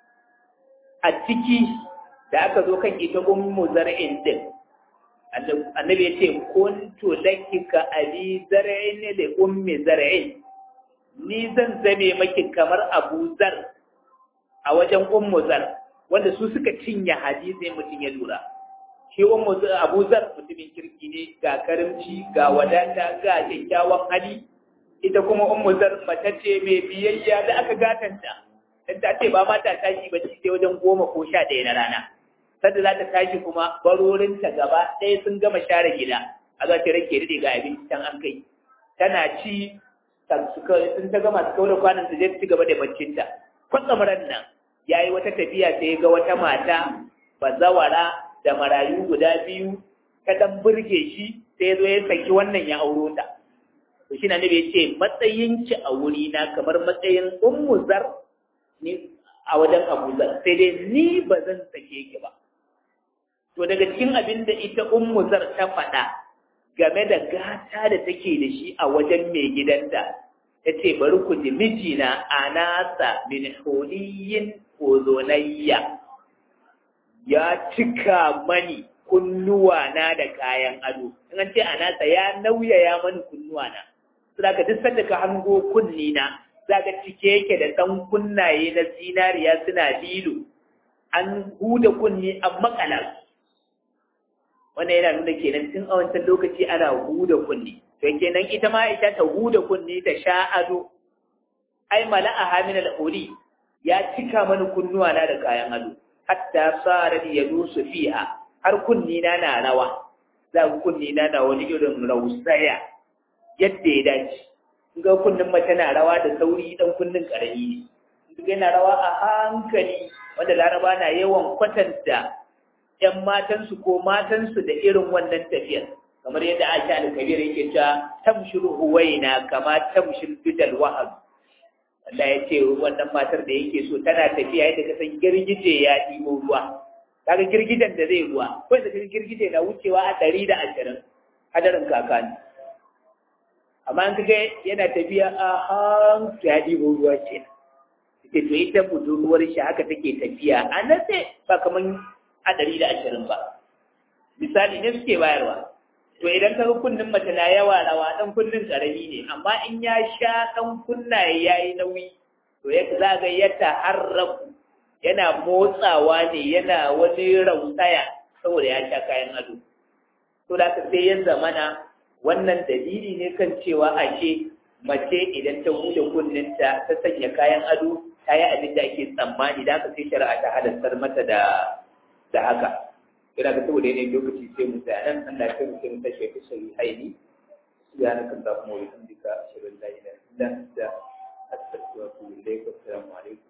A: a ciki da aka zo kan ita ummu zar'in din annabi ya ce kuntu laki ka abi zar'in da ummi zar'in ni zan zame maki kamar abu zar a wajen ummu zar wanda su suka cinye hadisi mutum ya lura shi ummu abu zar mutumin kirki ne ga karimci ga wadata ga kyakkyawan hali ita kuma ummu zar mace ce mai biyayya da aka gatanta dan ta ce ba ma ta tashi ba sai wajen goma ko sha ɗaya na rana sanda za ta tashi kuma barorinta gaba ɗaya sun gama share gida a za ta rake daɗe ga abinci can an kai tana ci sun ta gama su kawo kwanan su je ci gaba da baccinta kwatsamaran nan ya yi wata tafiya sai ga wata mata bazawara da marayu guda biyu ta dan burge shi sai ya zo ya saki wannan ya auro ta to shi na nabi ya ce matsayinki a wuri na kamar matsayin ummu zar ni a wajen abu zar sai dai ni ba zan sake ki ba to daga cikin abin da ita ummu zar ta faɗa game da gata da take da shi a wajen mai gidanta ta ce bari ku ji mijina a nasa min holiyin ozonayya ya cika mani kunnuwa na da kayan ado in an ce a nasa ya nauyaya mani kunnuwa na su da duk sanda ka hango kunni na za ka cike yake da ɗan kunnaye na zinariya suna lilo an huda kunni an makala wannan yana nuna kenan tun a wancan lokaci ana huda kunni to kenan ita ma ita ta huda kunni ta sha ado ai mala'a min al-uli ya cika mani kunnuwa na da kayan ado hatta sara yadusu fiha har kunni na na rawa za ku kunni na na wani irin rausaya yadda ya dace ga kunnin mace na rawa da sauri dan kunnin karami ne yana rawa a hankali wanda laraba na yawan kwatanta ‘yan matansu ko matansu da irin wannan tafiyar, kamar yadda Aisha al-Kabir yake cewa tamshir huwaina kama tamshir bidal wahab. Allah ya ce wannan matar da yake so tana tafiya yadda ka san girgije ya ɗibo ruwa. Kaga girgijen da zai ruwa, ko da girgije na wucewa a ɗari da ashirin hadarin kakani. Amma an kaga yana tafiya a hankali ya ɗibo ruwa ce. Ita to ita budurwar shi haka take tafiya a natse ba kamar a ɗari da ashirin ba. Misali ne suke bayarwa. To idan ka ga kunnin mace na yawa rawa ɗan kunnin ƙarami ne, amma in ya sha ɗan kunnaye ya yi nauyi, to ya za ga ya taharraku yana motsawa ne yana wani rausaya saboda ya sha kayan ado. To da ka sai ya zamana wannan dalili ne kan cewa ashe mace idan ta huda kunninta ta sanya kayan ado ta yi abin da ake tsammani da aka sai shari'a ta halattar mata da da haka ina ga saboda yanayin lokaci sai mu tsaya nan Allah ya kai mu sai mu tashi fi sai haini subhanaka allahumma wa bihamdika ashhadu an la ilaha illa anta astaghfiruka wa atubu ilayk assalamu alaikum